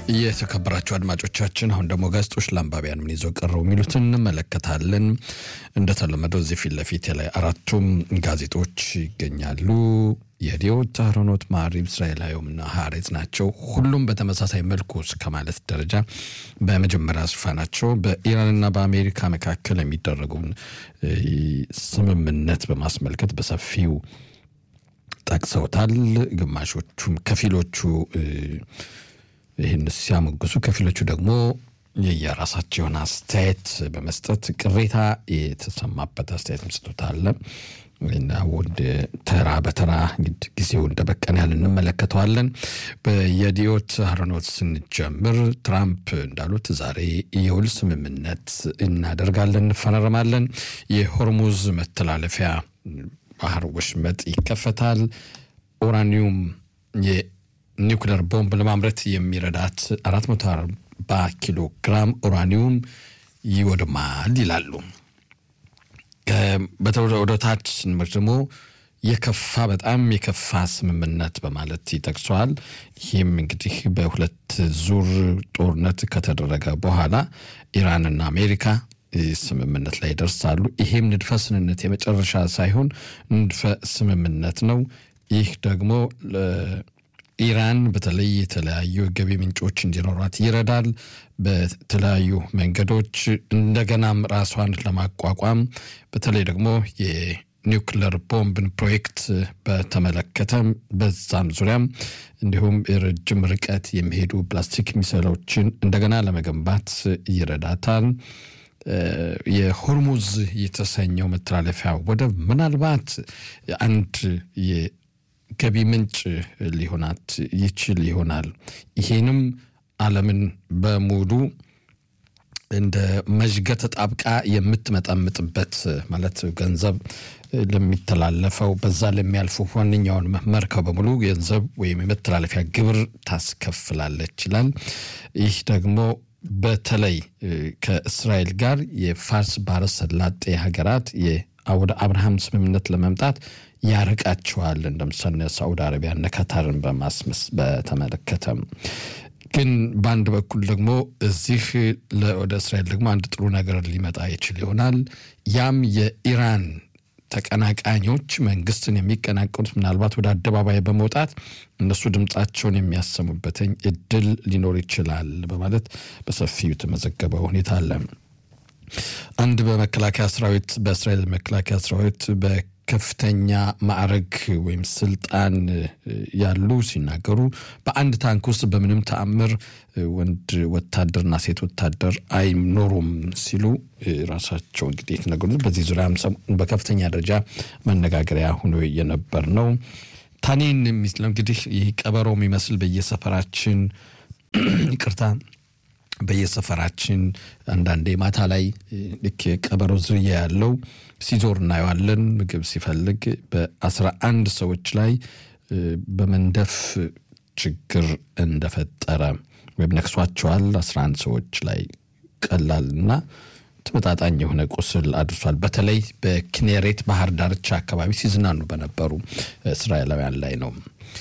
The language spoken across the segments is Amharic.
የተከበራችሁ አድማጮቻችን አሁን ደግሞ ጋዜጦች ለአንባቢያን ምን ይዘው ቀረው የሚሉትን እንመለከታለን። እንደተለመደው እዚህ ፊት ለፊት ላይ አራቱም ጋዜጦች ይገኛሉ። የዲዮት አህሮኖት፣ ማዕሪብ፣ እስራኤላዊም እና ሀሬት ናቸው። ሁሉም በተመሳሳይ መልኩ እስከ ማለት ደረጃ በመጀመሪያ ሽፋናቸው በኢራንና በአሜሪካ መካከል የሚደረጉን ስምምነት በማስመልከት በሰፊው ጠቅሰውታል። ግማሾቹም ከፊሎቹ ይህን ሲያሞግሱ ከፊሎቹ ደግሞ የየራሳቸውን አስተያየት በመስጠት ቅሬታ የተሰማበት አስተያየት መስጠታል እና ወደ ተራ በተራ እንግዲህ ጊዜው እንደበቀን ያህል እንመለከተዋለን። በየዲዮት አህሮኖት ስንጀምር ትራምፕ እንዳሉት ዛሬ የውል ስምምነት እናደርጋለን፣ እንፈራረማለን። የሆርሙዝ መተላለፊያ ባህር ወሽመጥ ይከፈታል። ኡራኒየም ኒውክለር ቦምብ ለማምረት የሚረዳት 440 ኪሎ ግራም ኡራኒየም ይወድማል ይላሉ። ወደ ታች ስንመር ደግሞ የከፋ በጣም የከፋ ስምምነት በማለት ይጠቅሰዋል። ይህም እንግዲህ በሁለት ዙር ጦርነት ከተደረገ በኋላ ኢራንና አሜሪካ ስምምነት ላይ ይደርሳሉ። ይሄም ንድፈ ስንነት የመጨረሻ ሳይሆን ንድፈ ስምምነት ነው። ይህ ደግሞ ኢራን በተለይ የተለያዩ ገቢ ምንጮች እንዲኖሯት ይረዳል። በተለያዩ መንገዶች እንደገናም ራሷን ለማቋቋም በተለይ ደግሞ የኒውክለር ቦምብን ፕሮጀክት በተመለከተ በዛም ዙሪያም እንዲሁም የረጅም ርቀት የሚሄዱ ፕላስቲክ ሚሳይሎችን እንደገና ለመገንባት ይረዳታል። የሆርሙዝ የተሰኘው መተላለፊያ ወደብ ምናልባት አንድ ገቢ ምንጭ ሊሆናት ይችል ይሆናል። ይሄንም ዓለምን በሙሉ እንደ መዥገት ጣብቃ የምትመጠምጥበት ማለት ገንዘብ ለሚተላለፈው በዛ ለሚያልፉ ዋነኛውን መርከብ በሙሉ ገንዘብ ወይም የመተላለፊያ ግብር ታስከፍላለች ይላል። ይህ ደግሞ በተለይ ከእስራኤል ጋር የፋርስ ባህረ ሰላጤ ሀገራት ወደ አብርሃም ስምምነት ለመምጣት ያርቃቸዋል። እንደምሳሌ ሳዑዲ አረቢያ እነ ካታርን በማስመስ በተመለከተ ግን በአንድ በኩል ደግሞ እዚህ ወደ እስራኤል ደግሞ አንድ ጥሩ ነገር ሊመጣ ይችል ይሆናል። ያም የኢራን ተቀናቃኞች መንግስትን የሚቀናቀኑት ምናልባት ወደ አደባባይ በመውጣት እነሱ ድምፃቸውን የሚያሰሙበትኝ እድል ሊኖር ይችላል በማለት በሰፊው የተመዘገበ ሁኔታ አለ። አንድ በመከላከያ ሰራዊት በእስራኤል መከላከያ ሰራዊት በከፍተኛ ማዕረግ ወይም ስልጣን ያሉ ሲናገሩ በአንድ ታንክ ውስጥ በምንም ተአምር ወንድ ወታደርና ሴት ወታደር አይኖሩም ሲሉ ራሳቸው እንግዲህ የተነገሩት በዚህ ዙሪያ በከፍተኛ ደረጃ መነጋገሪያ ሆኖ የነበር ነው። ታኒን የሚለው እንግዲህ ይህ ቀበሮ የሚመስል በየሰፈራችን ይቅርታ በየሰፈራችን አንዳንዴ ማታ ላይ ልክ የቀበሮ ዝርያ ያለው ሲዞር እናየዋለን። ምግብ ሲፈልግ በአስራ አንድ ሰዎች ላይ በመንደፍ ችግር እንደፈጠረ ወይም ነክሷቸዋል። አስራ አንድ ሰዎች ላይ ቀላል እና ተመጣጣኝ የሆነ ቁስል አድርሷል። በተለይ በኪኔሬት ባህር ዳርቻ አካባቢ ሲዝናኑ በነበሩ እስራኤላውያን ላይ ነው።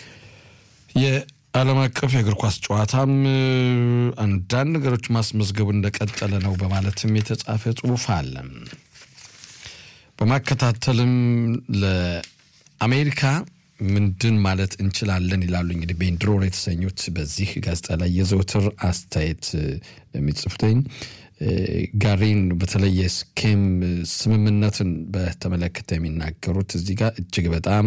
ዓለም አቀፍ የእግር ኳስ ጨዋታም አንዳንድ ነገሮች ማስመዝገቡ እንደቀጠለ ነው በማለትም የተጻፈ ጽሑፍ አለ። በማከታተልም ለአሜሪካ ምንድን ማለት እንችላለን ይላሉ እንግዲህ ቤንድሮር የተሰኙት በዚህ ጋዜጣ ላይ የዘውትር አስተያየት የሚጽፉትኝ ጋሪን በተለይ የስኬም ስምምነትን በተመለከተ የሚናገሩት እዚህ ጋር እጅግ በጣም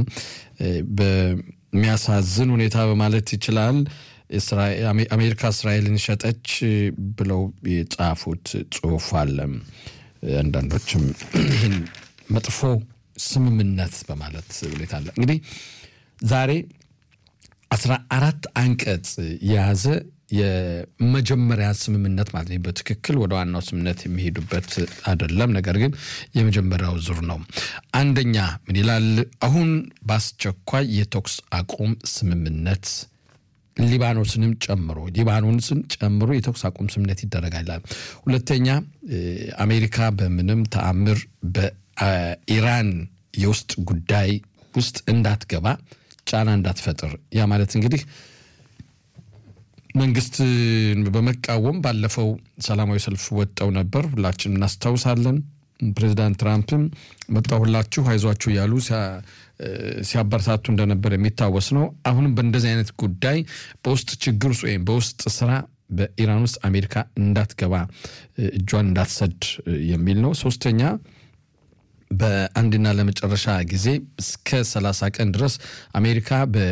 የሚያሳዝን ሁኔታ በማለት ይችላል። አሜሪካ እስራኤልን ሸጠች ብለው የጻፉት ጽሑፍ አለ። አንዳንዶችም ይህን መጥፎ ስምምነት በማለት ሁኔታ አለ። እንግዲህ ዛሬ አስራ አራት አንቀጽ የያዘ የመጀመሪያ ስምምነት ማለት ነው። በትክክል ወደ ዋናው ስምምነት የሚሄዱበት አይደለም። ነገር ግን የመጀመሪያው ዙር ነው። አንደኛ ምን ይላል? አሁን በአስቸኳይ የተኩስ አቁም ስምምነት ሊባኖስንም ጨምሮ ሊባኖስን ጨምሮ የተኩስ አቁም ስምምነት ይደረጋል ይላል። ሁለተኛ አሜሪካ በምንም ተአምር በኢራን የውስጥ ጉዳይ ውስጥ እንዳትገባ ጫና እንዳትፈጥር ያ ማለት እንግዲህ መንግስትን በመቃወም ባለፈው ሰላማዊ ሰልፍ ወጥተው ነበር። ሁላችን እናስታውሳለን። ፕሬዚዳንት ትራምፕም መጣሁላችሁ አይዟችሁ እያሉ ሲያበረታቱ እንደነበር የሚታወስ ነው። አሁንም በእንደዚህ አይነት ጉዳይ በውስጥ ችግር ውስጥ ወይም በውስጥ ስራ በኢራን ውስጥ አሜሪካ እንዳትገባ እጇን እንዳትሰድ የሚል ነው። ሶስተኛ በአንድና ለመጨረሻ ጊዜ እስከ ሰላሳ ቀን ድረስ አሜሪካ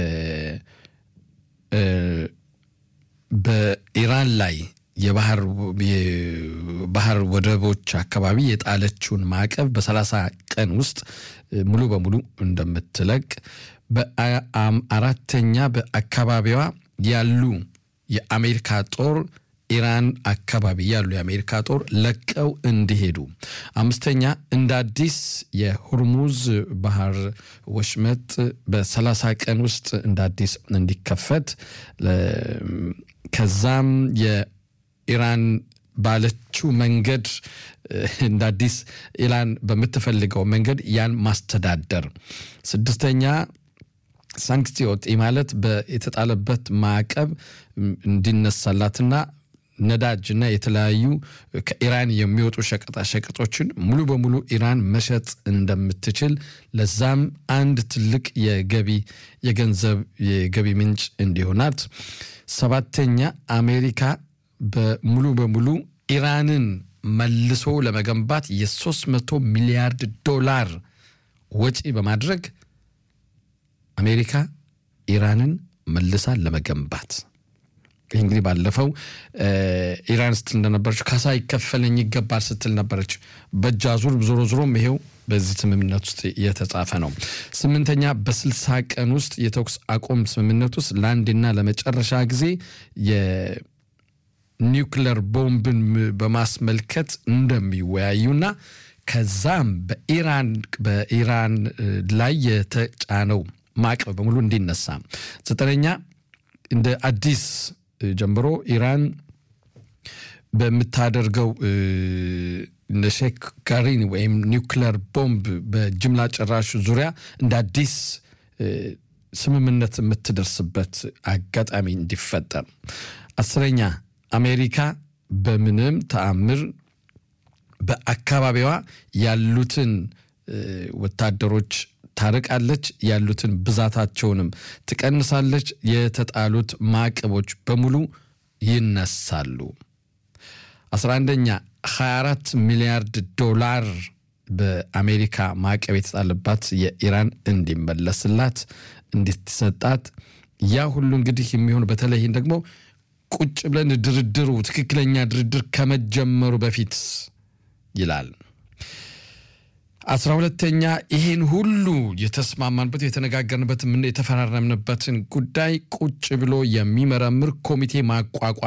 በኢራን ላይ የባህር ወደቦች አካባቢ የጣለችውን ማዕቀብ በሰላሳ ቀን ውስጥ ሙሉ በሙሉ እንደምትለቅ በአራተኛ በአካባቢዋ ያሉ የአሜሪካ ጦር ኢራን አካባቢ ያሉ የአሜሪካ ጦር ለቀው እንዲሄዱ፣ አምስተኛ እንደ አዲስ የሁርሙዝ ባህር ወሽመጥ በሰላሳ ቀን ውስጥ እንደ አዲስ እንዲከፈት ከዛም የኢራን ባለችው መንገድ እንደ አዲስ ኢራን በምትፈልገው መንገድ ያን ማስተዳደር፣ ስድስተኛ ሳንክሲዮት ማለት የተጣለበት ማዕቀብ እንዲነሳላትና ነዳጅና የተለያዩ ከኢራን የሚወጡ ሸቀጣ ሸቀጦችን ሙሉ በሙሉ ኢራን መሸጥ እንደምትችል ለዛም አንድ ትልቅ የገቢ የገንዘብ የገቢ ምንጭ እንዲሆናት። ሰባተኛ አሜሪካ በሙሉ በሙሉ ኢራንን መልሶ ለመገንባት የ300 ሚሊያርድ ዶላር ወጪ በማድረግ አሜሪካ ኢራንን መልሳ ለመገንባት ይህ እንግዲህ ባለፈው ኢራን ስትል እንደነበረች ካሳ ይከፈለኝ ይገባል ስትል ነበረች። በእጅ አዙር ዞሮ ዞሮም ይሄው በዚህ ስምምነት ውስጥ የተጻፈ ነው። ስምንተኛ በስልሳ ቀን ውስጥ የተኩስ አቁም ስምምነት ውስጥ ለአንድና ለመጨረሻ ጊዜ የኒውክለር ቦምብን በማስመልከት እንደሚወያዩና ከዛም በኢራን በኢራን ላይ የተጫነው ማዕቀብ በሙሉ እንዲነሳ ዘጠነኛ እንደ አዲስ ጀምሮ ኢራን በምታደርገው ሼክ ጋሪን ወይም ኒውክለር ቦምብ በጅምላ ጨራሹ ዙሪያ እንደ አዲስ ስምምነት የምትደርስበት አጋጣሚ እንዲፈጠር። አስረኛ አሜሪካ በምንም ተአምር በአካባቢዋ ያሉትን ወታደሮች ታርቃለች፣ ያሉትን ብዛታቸውንም ትቀንሳለች፣ የተጣሉት ማዕቀቦች በሙሉ ይነሳሉ። 11ኛ 24 ሚሊያርድ ዶላር በአሜሪካ ማዕቀብ የተጣለባት የኢራን እንዲመለስላት እንዲሰጣት ያ ሁሉ እንግዲህ የሚሆን በተለይም ደግሞ ቁጭ ብለን ድርድሩ ትክክለኛ ድርድር ከመጀመሩ በፊት ይላል። አስራ ሁለተኛ ይህን ሁሉ የተስማማንበት የተነጋገርንበት የተፈራረምንበትን ጉዳይ ቁጭ ብሎ የሚመረምር ኮሚቴ ማቋቋም